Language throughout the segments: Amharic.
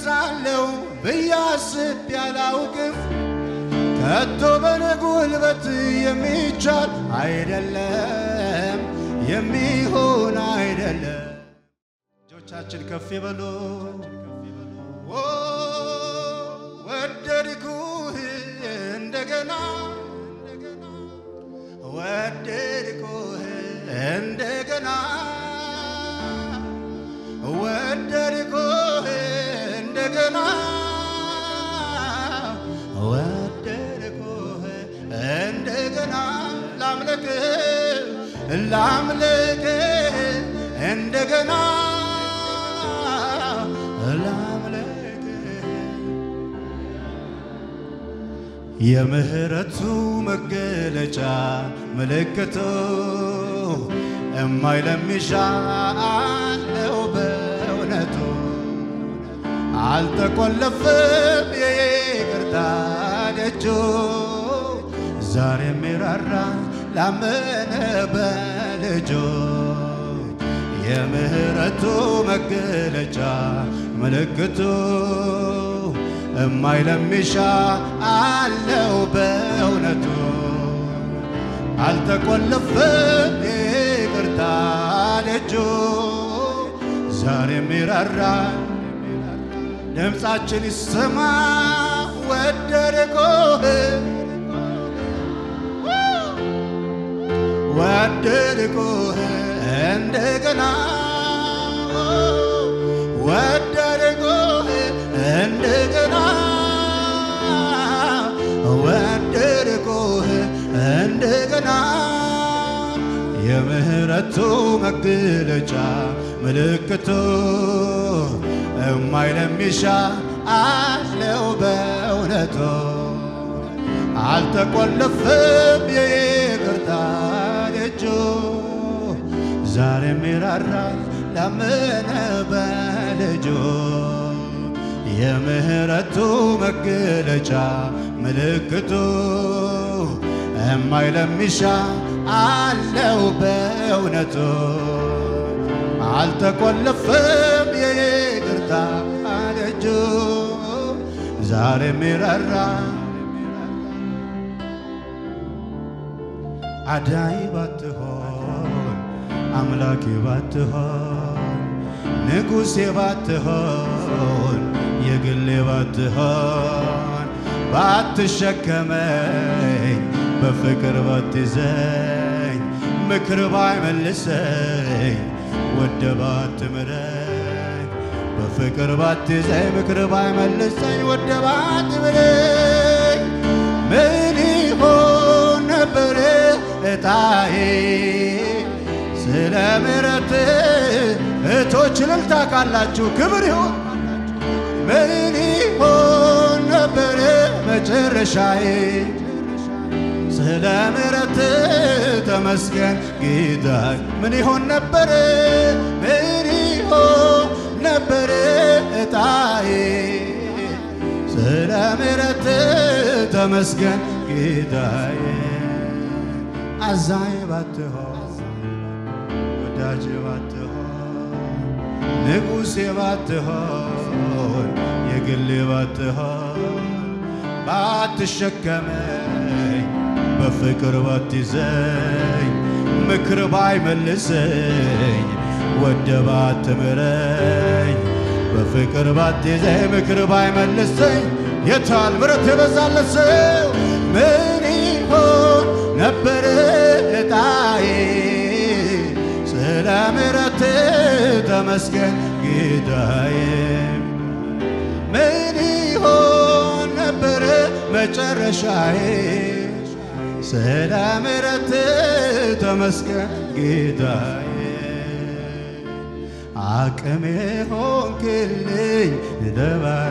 እነሳለሁ ብዬ አስቤ አላውቅም። ከቶ በኔ ጉልበት የሚቻል አይደለም፣ የሚሆን አይደለም። እጆቻችን ከፍ ይበሉ። ኦ ወደድኩህ እንደገና ወደድኩህ እንደገና ወደድኩህ እንደገና ወደድኩህ እንደገና ላምልክህ ላምልክህ እንደገና ላምልክህ የምህረቱ መገለጫ ምልክቱ እማይለሚሻ አለው በእውነቱ አልተቆለፍም የይቅርታ ደጁ ዛሬ የሚራራ ላመነ በልጁ የምህረቱ መገለጫ ምልክቱ እማይለሚሻ አለው በእውነቱ አልተቆለፍም ይቅርታ ደጁ ዛሬ የሚራራ ድምፃችን ይሰማ ወደድኩህ ወደድኩህ እንደገና ወደድኩህ እንደገና ወደድኩህ እንደገና የምህረቱ መገለጫ ምልክቱ እማይለሚሻ አለው በእውነቱ አልተቆለፍም የይቅርታ ደጁ ዛሬ የሚራራ ላመነ በልጁ የምህረቱ መገለጫ ምልክቱ እማይለሚሻ አለው በእውነቱ አልተቆለፍም የይቅርታ ደጁ ዛሬ የሚራራ አዳኝ ባትሆን አምላኬ ባትሆን ንጉሴ ባትሆን የግሌ ባትሆን ባትሸከመኝ በፍቅር ባትይዘኝ ምክር ባይመልሰኝ ወደ ባትምረኝ በፍቅር ባትይዘኝ ምክር ባይመልሰኝ ወደ ባትምረኝ ምን ይሆን ነበር እጣዬ ስለ ምሕረት እህቶች እልልታ ካላችሁ ክብር ይሁን ምን ይሆን ነበር መጨረሻዬ ስለ ምሕረት ተመስገን ጌታዬ ምን ይሆን ነበር ምን ይሆን ነበር እጣዬ ስለ ምሕረት ተመስገን ጌታዬ አዛኝ ባትሆን ወዳጅ ባትሆን ንጉሴ ባትሆን የግሌ ባትሆን ባትሸከመኝ በፍቅር ባትይዘኝ ምክር ባይመልሰኝ ወደ ባትምረኝ በፍቅር ባትይዘኝ ምክር ባይመልሰኝ የታል ምረት የበዛለት ሰው ምን ይሆን ነበር እጣዬ ስለ ምረት ተመስገን ጌታዬ ምን ይሆን ነበር መጨረሻዬ ስለ ምረት ተመስገን ጌታዬ አቅሜ ሆንክልኝ ደባረ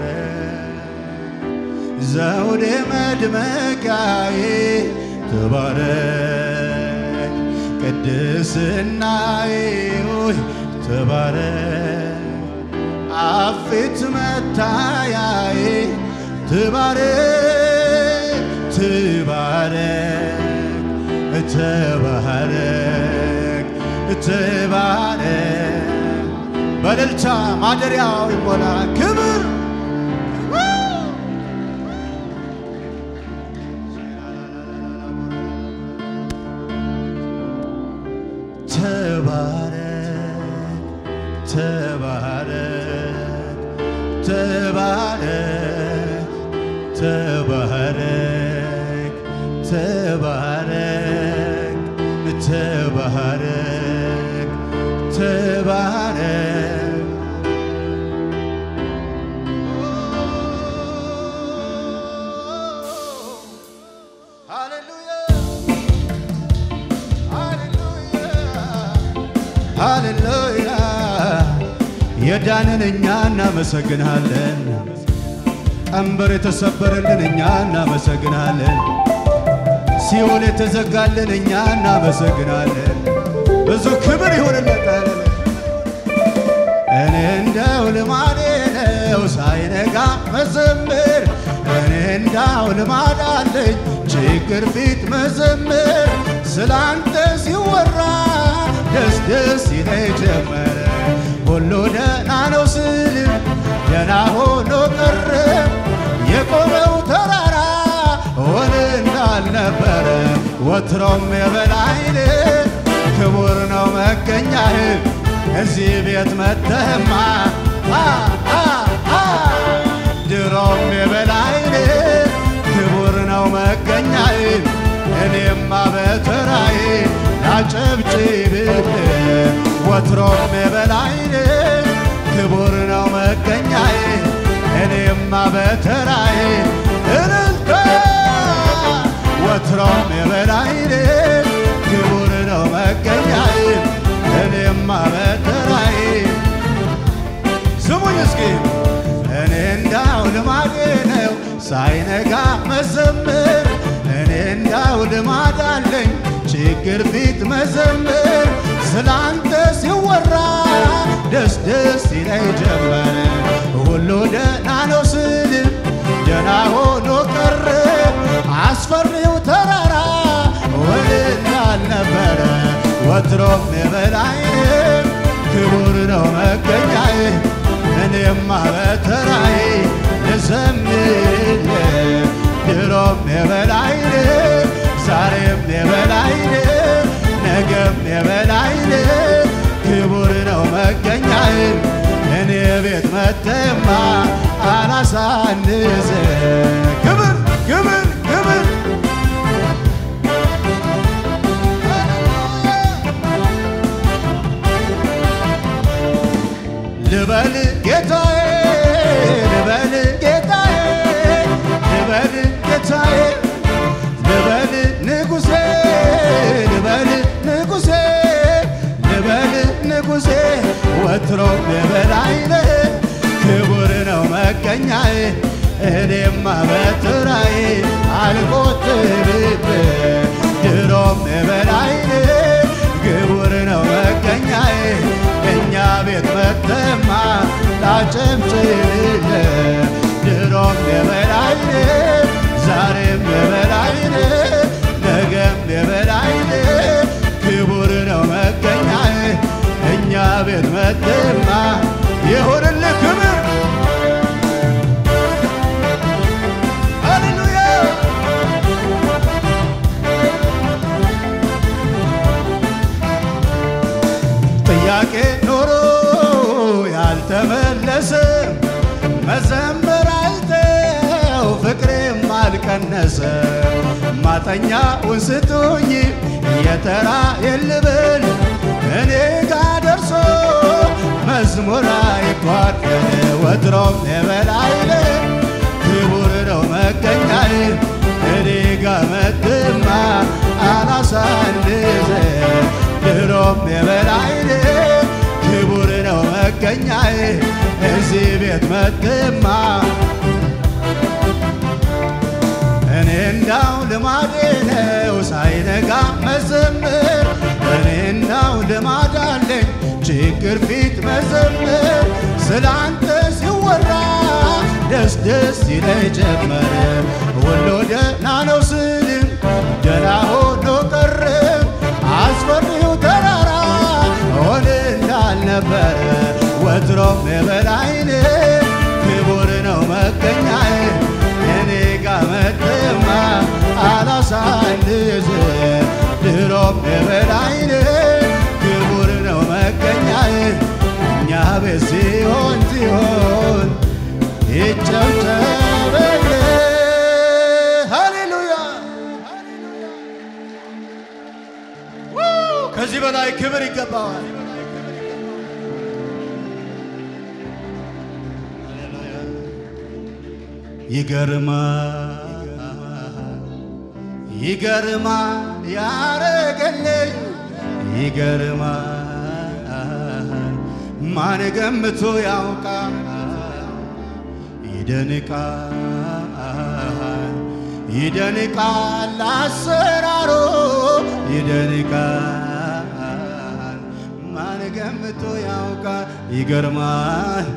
ዘውዴ መድመቂያዬ ተባረክ ቅድስናዬ ሆይ ተባረክ አፊት መታያዬ ትባረክ ትባረክ ተባረክ ተባረክ በእልልታ ማደሪያው ይሞላ ክብር ተባረክ ተባረክ ተባረክ ተባረክ ተባረክ ተባረክ ተባረክ ሃሌሉያ የዳንን እኛ እናመሰግንሃለን። ቀንበር የተሰበረልን እኛ እናመሰግንሃለን። ሲኦል የተዘጋልን እኛ እናመሰግናለን። ብዙ ክብር ይሁንለታል። እኔ እንደው ልማዴ ነው ሳይነጋ መዘምር እኔ እንዳው ልማድ አለኝ ችግር ፊት መዘምር ስላንተ ሲወራ ደስ ደስ ይለኝ ጀመረ ሁሉ ደህና ነው ስል ደህና ሆኖ ቀረ የቆመው ተራራ ሆነ እንዳልነበረ ወትሮም የበላይን ክቡር ነው መገኛህ እዚህ ቤት መተህማ አ አ አ ድሮም የበላይን ክቡር ነው መገኛህ እኔማ በተራዬ ላጨብጭብህ ወትሮም የበላይን ክቡር ነው መገኛዬ እኔማ በተራዬ እልልታ ወትሮም የበላይን ክቡር ነው መገኛዬ እኔማ በተራዬ ስሙኝ እስኪ እኔ እንዳው ልማዴ ነው ሳይነጋ መዘምር እኔ እንዳው ልማድ አለኝ ችግር ፊት መዘምር ስላንተ ሲወራ ደስ ደስ ይለኝ ጀመረ ሁሉ ደህና ነው ስል ደህና ሆኖ ቀረ አስፈሪው ተራራ ወደ እንዳልነበረ ወትሮም የበላይን ክቡር ነው መገኛዬ እኔማ በተራዬ ልዘምርልህ ድሮም የበላይን ዛሬም የበላይን ነገም የበላይን ክቡር ነው መገኛዬ እኔ ቤት መተማ አላሳንስ ክብር ክብር ክብር ልበል ጌታዬ ልበል ጌታዬ ልበል ጌታዬ ልበል ንጉሴ ልበል ንጉሴ ልበል ንጉሴ ወትሮም የበላይነ ክቡር ነው መገኛዬ እኔማ በትራዬ አልቆጥብብ ድሮም የበላይነ ክቡር ነው መገኛዬ እኛ ቤት መተማ ላጨብጭብለ ድሮም የበላይነ ዛሬም የበላይነ ነገም የበላይነ ክቡር ነው መገኛዬ እኛ ቤት መተማ ይሁንልህ ክብር ሃሌሉያ ጥያቄ ኖሮ ያልተመለሰ መዘመር አይተው ፍቅሬም አልቀነሰ ማጠኛውን ስጡኝ የተራ የልብል እኔ ጋ ደርሶ መዝሙር አይጓደል ወትሮም የበላይለ ክቡር ነው መገኛዬ እኔ ጋ መትማ አላሳንዘ ድሮም የበላይነ ክቡር ነው መገኛዬ እዚህ ቤት መትማ እኔ እንዳው ልማዴ ነው ሳይነጋ መዘምር እኔ እንዳው ልማድ አለኝ ችግር ፊት መዘምር ስላንተ ሲወራ ደስ ደስ ይለኝ ጀመረ ሁሉ ደህና ነው ስልም ደህና ሆኖ ቀረ አስፈሪው ተራራ ሆነ እንዳልነበረ ወትሮም የበላይን ክቡር ነው መገኛዬ እኔ ጋ መተማ አላሳንዝ ድሮም የበላይን ክቡር ክብር ይገባዋል። ይገርማል ይገርማል ያረገልኝ ይገርማል ማን ገምቶ ያውቃል ይደንቃል ይደንቃል አሰራሮ ይደንቃል ማን ገምቶ ያውቃል ይገርማል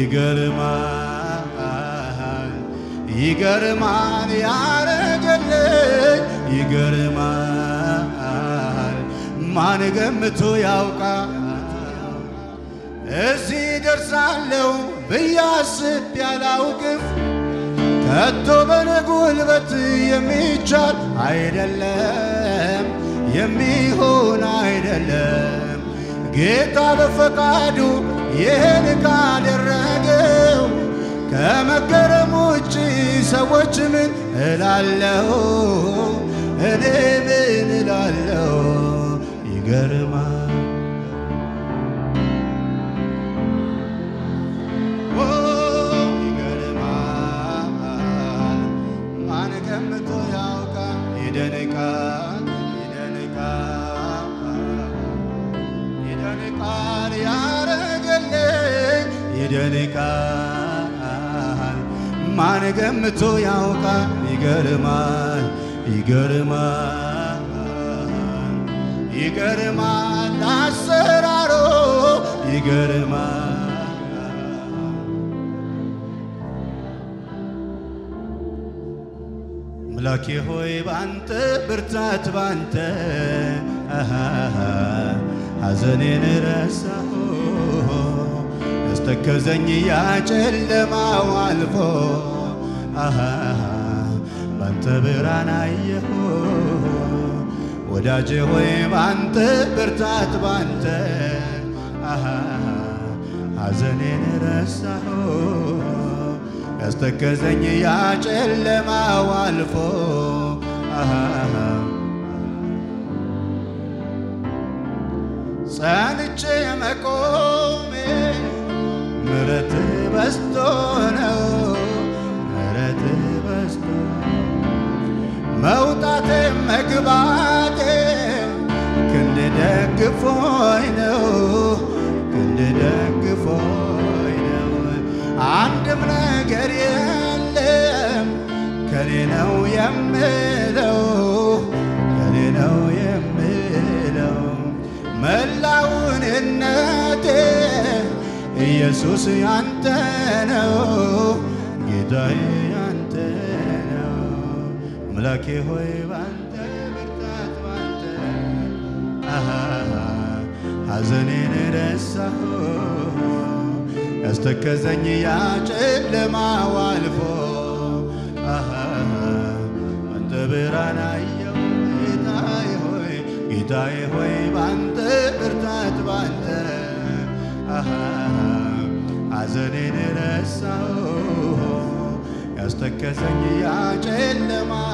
ይገርማል ይገርማል ያረገልኝ ይገርማል ማን ገምቶ ያውቃል እዚህ ደርሳለሁ ብዬ አስቤ አላውቅም ከቶ በኔ ጉልበት የሚቻል አይደለም የሚሆን አይደለም ጌታ በፈቃዱ ይህን ካደረገው ከመገረም ውጭ ሰዎች ምን እላለሁ? እኔ ምን እላለሁ? ይገርማል ኦ፣ ይገርማል ማን ገምቶ ያውቃል? ይደንቃል ይደንቃል ይደንቃል ያረገልኝ ይደንቃል ማን ገምቶ ያውቃል? ይገርማል ይገርማል ይገርማል አሰራሮ ይገርማል አምላኬ ሆይ ባንተ ብርታት ባንተ አሃሃ ሐዘኔን ረሳሁ ያስተከዘኝ ያ ጨለማው አልፎ አሃሃ ባንተ ብርሃን አየሁ ወዳጄ ሆይ ባንተ ብርታት ባንተ አሃሃ ሐዘኔን ረሳሁ ያስተከዘኝ ያ ጨለማው አልፎ አሃሃ ጸንቼ መቆሜ ምረት በስቶ ነው ምረት በስቶ መውጣቴ መግባቴ ክንድ ደግፎኝ ነው ክንድ ደግፎኝ ነው አንድም ነገር የለም ከኔ ነው የምለው ከኔ ነው የምለው መላውን እነቴ ኢየሱስ ያንተ ነው ጌታዬ ያንተ ነው አምላኬ ሆይ ባንተ ብርታት ባንተ አሃሃ ሐዘኔን ረሳሁ ያስተከዘኝ ያ ጨለማው አልፎ አሃሃ አንተ ብርሃን አየሁ ጌታዬ ሆይ ጌታዬ ሆይ ባንተ ብርታት ባንተ አሃሃ ሐዘኔን ረሳሁ ያስተከዘኝ ያ ጨለማ